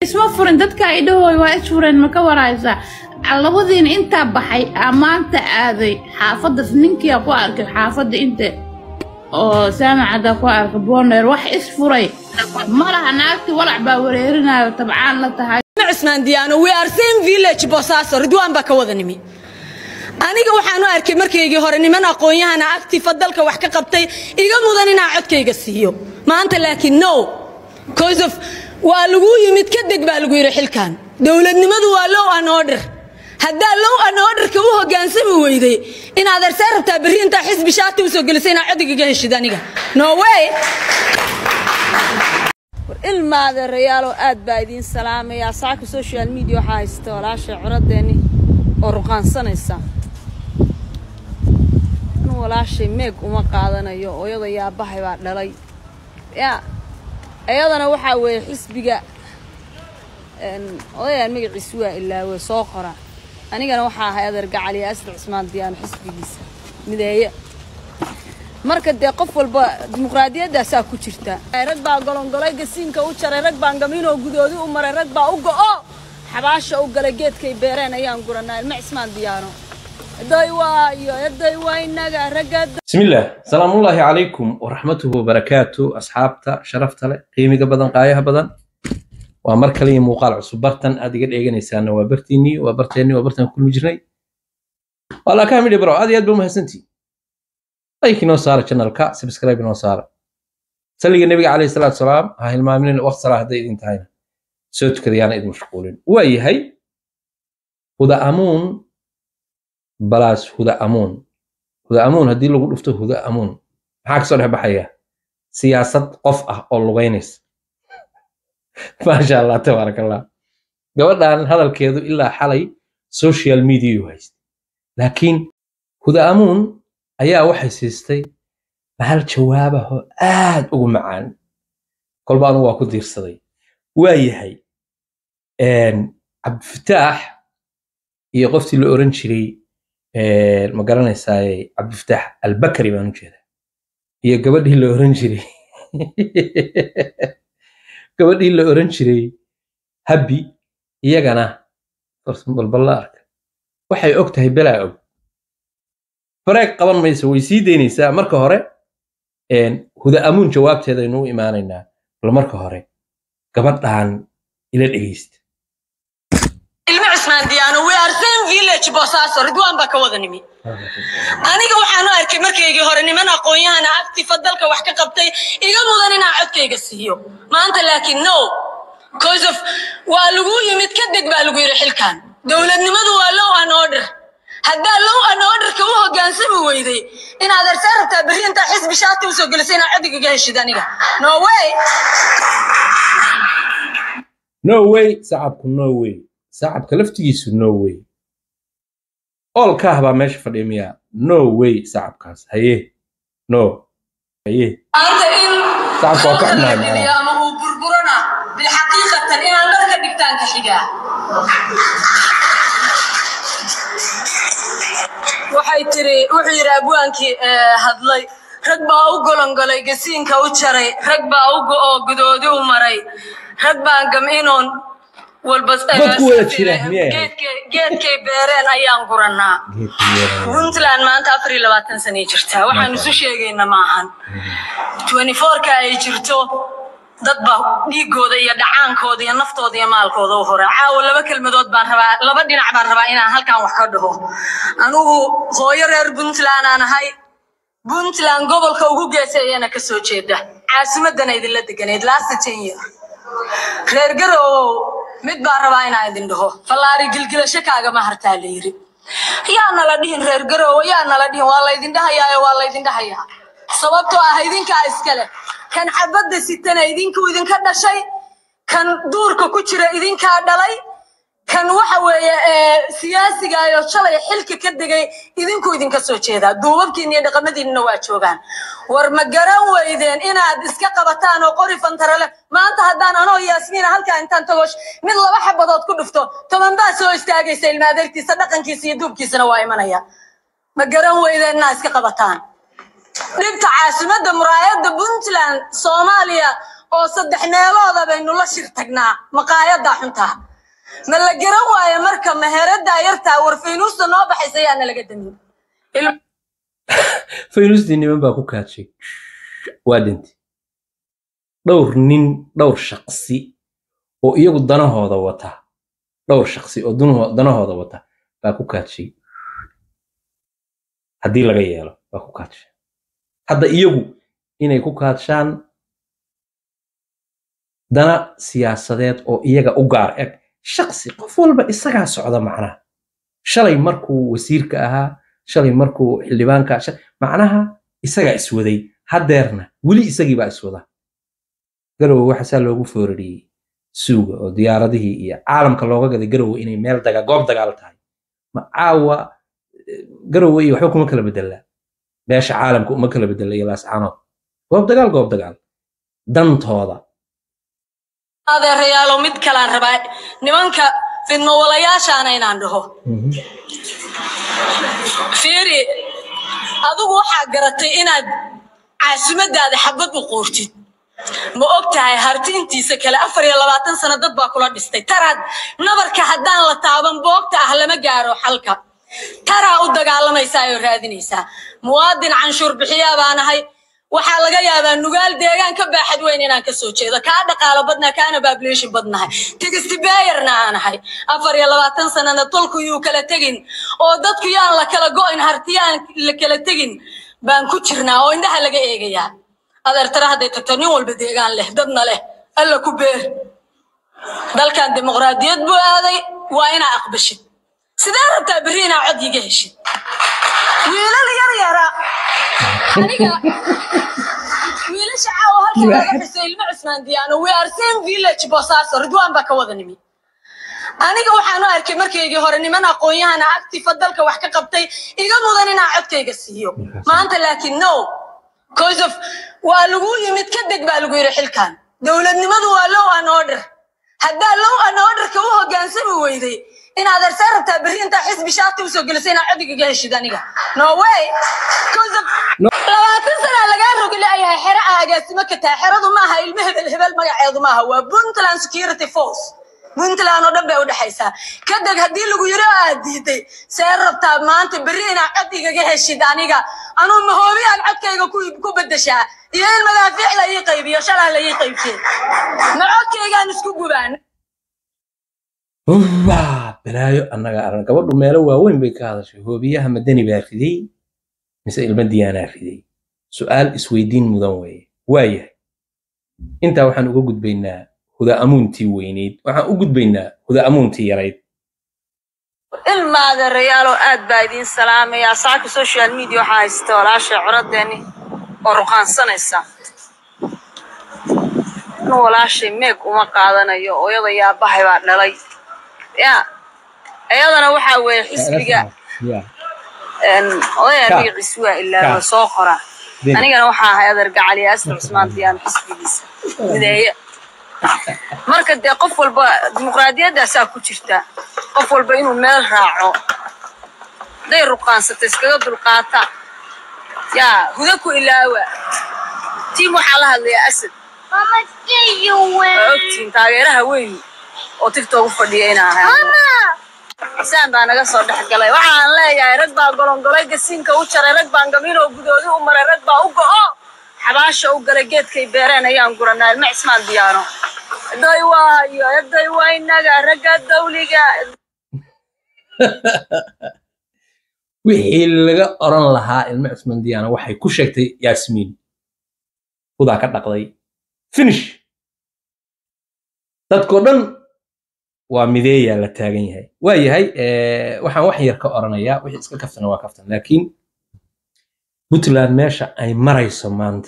isma furin dadka ay dhahooy waa isfureen ma ka waraysaa labadiina intaa baxay aa maanta aaday xaafaddas ninkia ku arkay xaafadda inte oo saamacada ku arkay booneer wax isfuray ma laha naagtii walac baa wareerinayo tabcaan la tahay cismaan diyaano we are same village boosaaso ridwaan baa ka wada nimi aniga waxaan u arkay markaygii hore niman aqoon-yahana actifa dalka wax ka qabtay iga mudan inaa codkayga siiyo maanta laakiin no cause of waa lagu yimid ka deg baa lagu yidhi xilkan dowladnimadu waa low an order haddaa low an orderka u hogaansami weyday inaad arsee rabtaa berri intaa xisbi shaati usoo gelisay inaa codigaga heshid aniga no way war ilmaada rayaalo aad baa idiin salaamayaa saaka social media waxaa haysta walaasha curadeeni oo ruqaansanaysa anu walaashay meeg uma qaadanayo ooyada yaabahay baa dhalay ya iyadana waxaa weeye xisbiga odayaan magaciisi waa ilaawe soo qora anigana waxaa ahay adeer gacaliya asri cismaan diyaano xisbigiisa mideeye marka dee qof walba dimuqraadiyaddaasaa ku jirta rag baa golongolay gasiinka u jaray rag baan gamiinoo gudoodi u maray rag baa u go'o xabaasha u galay geedkay beereen ayaan guranaa ilma cismaan diyaano eday waayo eday waa inaga ragga بسم الله سلام الله عليكم ورحمته وبركاته أصحابتا شرفتا له قيمة بدن قايها بدن ومر كلي موقال عصب برتن أدي قد إيجان إنسان وبرتيني وبرتيني وبرتن كل مجري والله كامل برو هذه أدب مهسنتي لايك نو صار channel كا سبسكرايب نو صار سلي النبي عليه الصلاة والسلام هاي المؤمنين وقت صلاة دي انتهينا سوت كذي أنا إذ مشغولين وأي هي هدى أمون بلاش هدى أمون huda amuun haddii lagu dhufto huda amuun maxaa kasoo dhex baxaya siyaasad qof ah oo lugaynaysa maasha allah tabaarak allah gabadhan hadalkeedu ilaa xalay social media u haystay laakiin huda amuun ayaa waxay siistay bahal jawaabaho aad ugu macaan kolba anugu waa ku diirsaday waa yahay cabdifataax iyo qoftii la oran jiray ma garanaysaay cabdifataax albakari baan u jeedaa iyo gabadhii la oran jiray gabadhii la oran jiray habbi iyagana balballa arka waxay og tahay belaa og bareeg qaban mayso way sii daynaysaa marka hore huda amuun jawaabteedaynu u imaanaynaa bal marka hore gabadhan ila dhegeysta ilma cismaan diyaano we are same village boosaaso ridwaan baa ka wada nimi aniga waxaan u arkay markaygii hore niman aqoon-yahana actifa dalka wax ka qabtay iga mudan inaa codkayga siiyo maanta laakiin no cause of waa lagu yimid ka deg baa lagu yidhi xilkan dowladnimadu waa low an order haddaa low an orderka u hogaansami weyday inaad arsee rabtaa berri intaa xisbi shaati usoo gelisay inaa codigaga heshid aniga no way no way sacabku no way sacabka laftigiisu no way oolkaah baa meesha fadhiya miyaa no way sacabkaas haye no haye maanta in Sacabka waa ka halkan la xumahay macnaha. geliyo ama uu burburana bilxaqiiqatan inaan dharka dhigtaan ka xigaa waxay tiri wuxuu yidhi abwaankii eh, hadlay rag baa u golongolay gasiinka u jaray rag baa u go'oo gudoodi u maray rag baan gaminoon walba eh, Dadku wada jira, miyay ahayd? geedkay- geedkay beereen ayaan gurannaa puntland maanta afar iyo labaatan sanay jirtaa waxaan isu sheegayna maahan 24 ka ay jirto dad baa dhiigooda iyo dhacaankooda iyo naftooda iyo maalkooda u hore caawa laba kelmadood baan rabaa laba dhinac baan rabaa inaan halkan wax ka dhaho anigu hooyo reer puntland aan ahay puntland gobolka ugu geeseeyana ka soo jeeda caasimadana idinla deganayd last ten year reer garowow mid baan rabaa inaan idin dhaho fallaari gilgilasho kaagama hartaa la yiri yaa nala dhihin reer garowo yaa nala dhihin waa laydin dhahayaayo waa laydin dhahayaa sababtoo ah idinkaa iskale kan xabadda sitana idinkuu idinka dhashay kan duurka ku jira idinkaa dhalay kan waxa weeye ee, siyaasiga ayo shalay xilka ka degay idinkuu idinka soo jeedaa duubabkiina iyo dhaqamadiinna waa joogaan war ma garan weydeen inaad iska qabataan oo qori fantarale maanta haddaan anoo yaasmiina halkaa intaan tago mid laba xabadood ku dhufto toban baa soo istaagaysa ilma adeertiisa dhaqankiisa iyo duubkiisana waa imanaya ma garan weydeen inaad iska qabataan dhibta caasimadda muraayadda puntland soomaaliya oo saddex meelooda baynu la shir tagnaa maqaayadaa xuntaa ma la garan waayo marka meheraddaa yartaa warfaynuusta noo baxaysa yaana laga damin faynustii niman baa ku kaadshay waa dhintay dhowr nin dhowr shaqsi oo iyagu danahooda wata dhowr shaqsi oo dunaho- danahooda wata baa ku kaadshay haddii laga yeelo baa ku kaadshay hadda iyagu inay ku kaadshaan dana siyaasadeed oo iyaga u gaar eg shaqsi qof walba isagaa socda macnaha shalay markuu wasiirka ahaa shalay markuu xildhibaanka sha- macnaha isagaa iswaday haddeerna weli isagii baa iswada garowe waxa saa loogu foorariyey suuga oo diyaaradihii iyo caalamka looga gaday garowe inay meel daga goob dagaal tahay ma caawa eh, garowe iyo waxba kuma kala bedelaa beesha caalamka uma kala bedela iyo laascaanood goob dagaal goob dagaal dantooda adeerayaalo mid kalaan rabaa nimanka fidmawalayaashaana inaan dhaho fiiri adigu waxaa garatay inaad caasimadaada xabad u qoortid ma og tahay hartiintiisa kale afar iyo labaatan sano dad baa kula dhistay taraad nabarka haddaan la taaban boogta ah lama gaaro xalka taraa u dagaalamaysaa oo raadinaysaa muwaadin canshuur bixiyaa baan ahay waxaa laga yaabaa nugaal deegaan ka baaxad weyn inaan kasoo jeedo kaa dhaqaalo badnaa kaana baabulation badnahay tigisti beeyarna aan ahay afar iyo labaatan sanana tolku yuu kala tegin oo dadku yaan la kala go'in hartiyaan la kala tegin baan ku jirnaa oo indhaha laga eegayaa adeertara hadday tagto nin walba deegaan leh dadna leh alla ku beer dalkan dimuqraadiyad buu aaday waa inaa aqbashid sidee rabtaa berri inaa cod iga heshid wiilal yar yara aniga wiilasha caawa halkan laga xusay ilmo cusmaan diyaano we are same village boosaaso ridwaan baa ka wada nimi aniga waxaan u arkay markaygii hore niman aqoon-yahana actifa dalka wax ka qabtay iga mudan inaan codkayga siiyo maanta laakiin no cause of waa lagu yimid ka deg baa lagu yidhi xilkan dowladnimadu waa low an order haddaa low an orderka u hogaansami weyday inaad arsee rabtaa berri intaa xisbi shaati usoo gelisay inaad codigiga heshid aniga no way cause of labaatan sanaa lagaa rogi leeyahay xero aa agaasimo ka tahay xeradu maaha ilmo hebel hebel magaceedu maaha waa puntland security force puntland oo dhan bay u dhexaysaa kadeg haddii lagu yiri oo aad diiday see rabtaa maanta berri inaad cod igaga heshid aniga anuu mahoobiyaan codkayga ku ku bedeshaa iyo in madaafiic la ii qaybiyo shalaa la ii qaybshay ma codkaygaan isku gubaan waa balaayo annaga arag gabadhu meelo waaweyn bay ka hadashay hoobiyaha madani baa riday mise ilma diyaanaa riday su'aal isweydiin mudan weeye waayahay intaa waxaan uga gudbaynaa huda amuuntii weyneyd waxaan u gudbaynaa huda amuuntii yarayd ilma adeerayaaloo aad baa idiin salaamayaa saaka social media waxaa haysta walaasha coradeeni oo ruqaansanaysa nin walaashay meeg uma qaadanayo ooyada yaabahay baa dhalay ya iyadana waxaa weeye xisbiga een, odaya Ka. magaciisu waa ilaaba Ka. soo qora Deni. anigana waxaa ahay adeer gacali astar cusmaan diyaan xisbigiisa mideeye marka dee qof walba dimuqraadiyaddaasaa ku jirta qof walba inuu meel raaco hadday ruqaansata iskaga dulqaata yaa huda ku ilaawa tiim waxaa la hadlayaa asad waa ogtiin taageeraha weyn oo tigtoogu fadhiya inaan ahay saan baa naga soo dhex galay waxaan leeyahay rag baa golongolay gasiinka u jaray rag baan gamiinoo gudoodi u maray rag baa u go'o xabaasha u galay geedkay beereen ayaan guranaa ilma cismaan diyaano eday waayo eday waa inaga ragga dawliga wixii laga oran lahaa ilma cismaan diyaana waxay ku sheegtay yaasmiin hudaa ka dhaqday finish dadkoo dhan waa mideeyaa la taagan yahay waa yahay eh, waxaan wax yar ka oranayaa wixii iska kaftana waa kaftan laakiin puntland meesha ay marayso maanta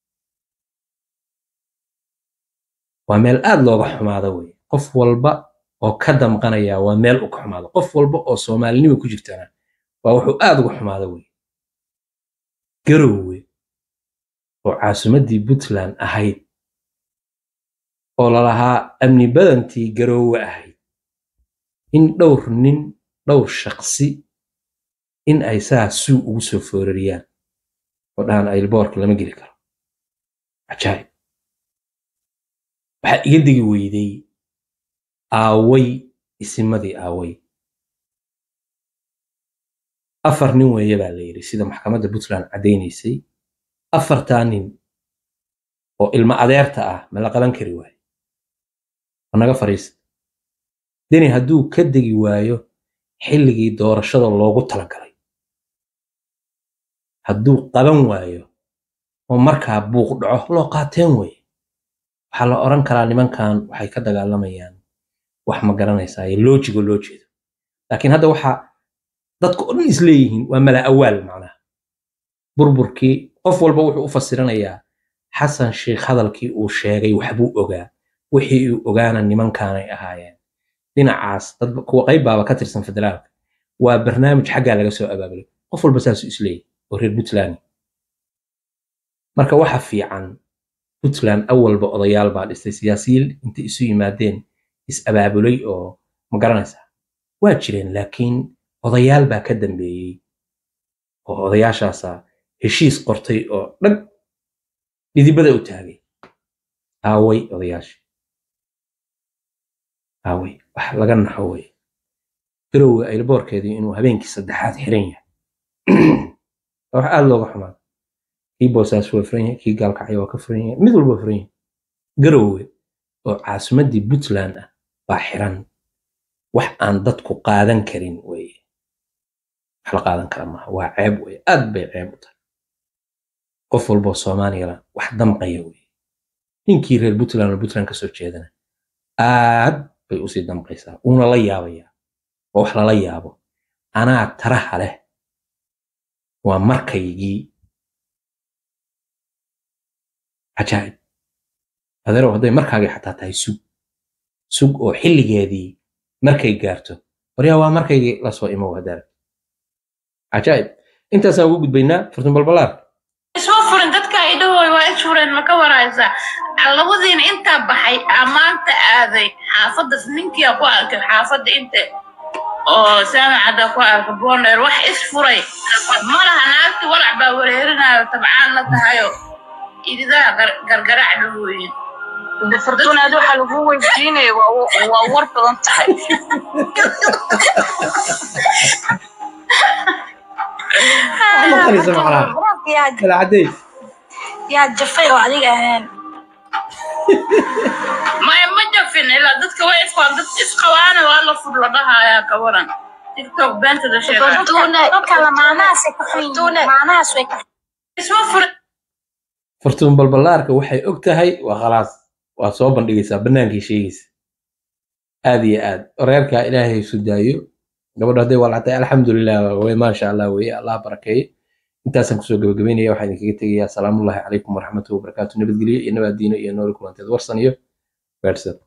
waa meel aad looga xumaado wey qof walba oo ka damqanaya waa meel u ka xumaado qof walba oo soomaalinimo ku jirtana waa wuxuu aad uga xumaado wey garowe oo caasimaddii puntland ahayd oo lalahaa amni badantii garoowe ahayd in dhowr nin dhowr shaqsi in ay saa suu ugu soo foorariyaan oo dhahan aylboorka lama geli karo cajaayib waxaa iga degi weyday aaway isimadii aaway afar nin weeye baa la yidhi sida maxkamadda puntland caddaynaysay afartaa nin oo ilmo adeerta ah ma la qaban kari waayo ma naga fariista deni hadduu ka degi waayo xilligii doorashada loogu talagalay hadduu qaban waayo oo markaa buuq dhaco loo qaateen weeye waxaa la odhan karaa nimankan waxay ka dagaalamayaan wax ma garanaysaa loojigo loo jeedo laakiin hadda waxaa dadka oo dhan isleeyihiin waa mala awaal macnaha burburkii qof walba wuxuu u fasiranayaa xasan sheikh hadalkii uu sheegay waxbuu ogaa wixii uu ogaana nimankaanay ahaayeen dhinacaas dad kuwa qayb baaba ka tirsan federaalka waa barnaamij xaggaa laga soo abaabulay qof walba saasuu isleeyahy oo reer puntland marka waxa fiican puntland awalba odayaal baa dhistay siyaasiyiin intay isu yimaadeen is abaabulay oo ma garanaysaa waa jireen laakiin odayaal baa ka dambeeyey oo odayaashaasa heshiis qortay oo dhag dhidibada u taagay aaway odayaashii aaway wax laga naxo weye garowga aylaboorkeedii inuu habeenkii saddexaad xiran yahay wax aada looga xumaa kii boosaas waa furan yahay kii gaalkacyo waa ka furan yahay mid walba furan yahay garowge oo caasimaddii puntland ah baa xiran wax aan dadku qaadan karin weye wax la qaadan kara maaha waa ceeb weye aad bay ceeb u tahay qof walboo soomaaliyana wax damqaya weye ninkii reer puntland oo puntland kasoo jeedana aad bay usii damqaysaa uuna la yaabayaa waa wax lala yaabo anaa taraha leh waa markaygii cajaa'ib adeerow hadday markaagii xataa tahay sug sug oo xilligeedii markay gaarto waryaa waa markaygii lasoo imo hadaar cajaa'ib intaasaan ugu gudbaynaa furtun balbalaar isma furin dadka ay dhahooy waa is fureen ma ka waraysaa labadiina intaa baxay amaanta aaday xaafadda ninkia ku arkay xaafadda inte oo saamacada ku arkay boner wax is furay ma laha naagti walac baa wareerinayo tabcaan la tahayo ididaha gargaraac dhahooyin fortuna adi waxaa lagu weydiinaya waa war badan tahay yaa jafay oo adiga ahayn maya ma jafin ilaa dadka way isqaan dad isqabaana waa la fur la dhahayaa ka waran tiktok beentada sheegaisma furin furtuun balbalaarka waxay og tahay waa khalaas waa soo bandhigaysaa bannaankii sheegaysa aad iyo aad reerkaa ilaahay isu daayo gabadho hadday walcatay alxamdulilah way maasha allah weye allah barakeeye intaasaan kusoo gabagabeynaya waxaan idinkaga tegayaa asalaamullahi calaykum waraxmatullahi wabarakaatu nabadgelyo iyo nabaad diino iyo nooli kulanteed warsan iyo gaadhsad